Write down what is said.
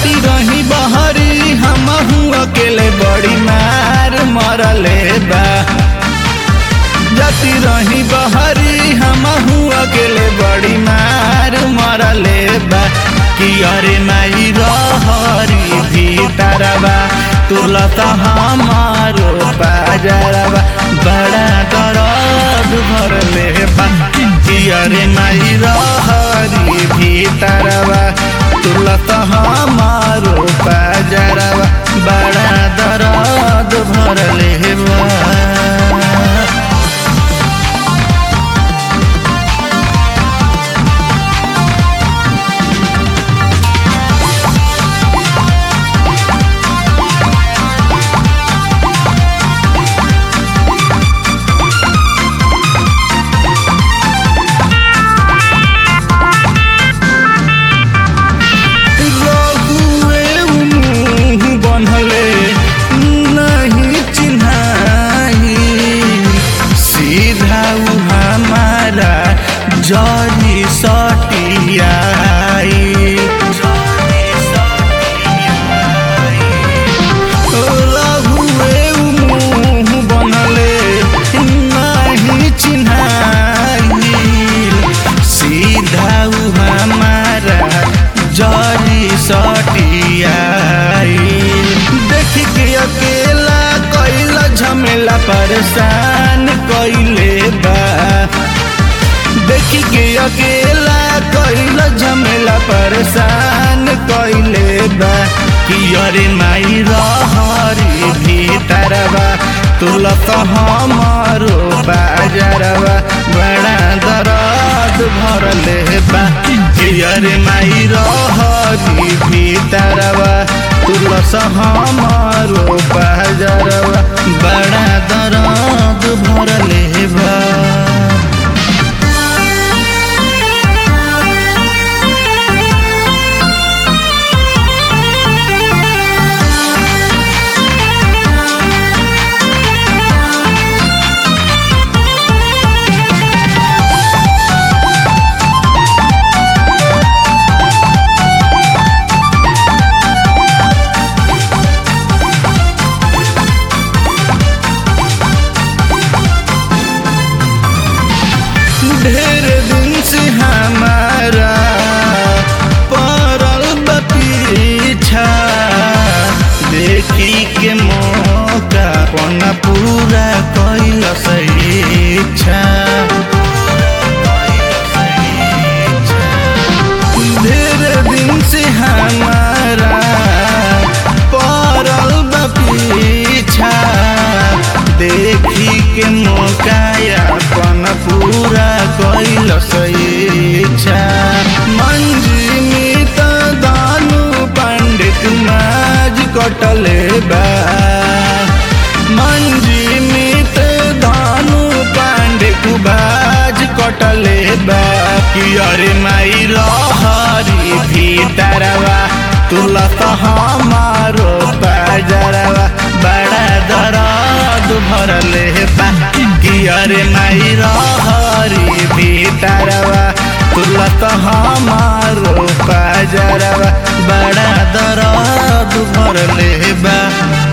जाती रही बहरी हम अकेले बड़ी मार मरले बा जाती रही बहरी हम अकेले बड़ी मार मरले बा कि अरे माई रहरी भीतरवा तुलता हमारो बाजरवा बड़ा दर्द भरले बा कि अरे माई रहरी भीतरवा तुलता हमारो बाजरवा बड़ा दर्द भरले बा रघुए मुँह बनले नहीं चिन्हाई सीधा उ हमारा जरी सटियाई रघुए मुँह बनले नहीं चिन्हाई सीधा उ हमारा जरी सटियाई देख के अकेला कैल झमेला परेशान कैले बा देख के अकेला कैल झमेला परेशान कैले बा कि अरे माई रहरी भीतरवा तुलत हमारो बाजरवा बड़ा दर्द भरले बा कि अरे माई रहरी भीतरवा तुलस हमारो बाजरवा बड़ा दर्द भरले बा ढेर दिन से हमारा पड़ल बा पीछा देखी के मौका पना पूरा कैल इच्छा ढेर दिन से हमारा पड़ल बा पीछा देखी के मौका अपन पूरा कैल इच्छा मंजिमी त दानु पंडित माज कटले बा मंजिमी त दानु पंडित बाज कटले बा कि अरे माई रहरी भीतरवा तुलत हमारो बाजरवा बड़ा दर्द भरले बा कि अरे माई रहरी भीतरवा तुलत हमारो बाजरवा बड़ा दर्द भरले बा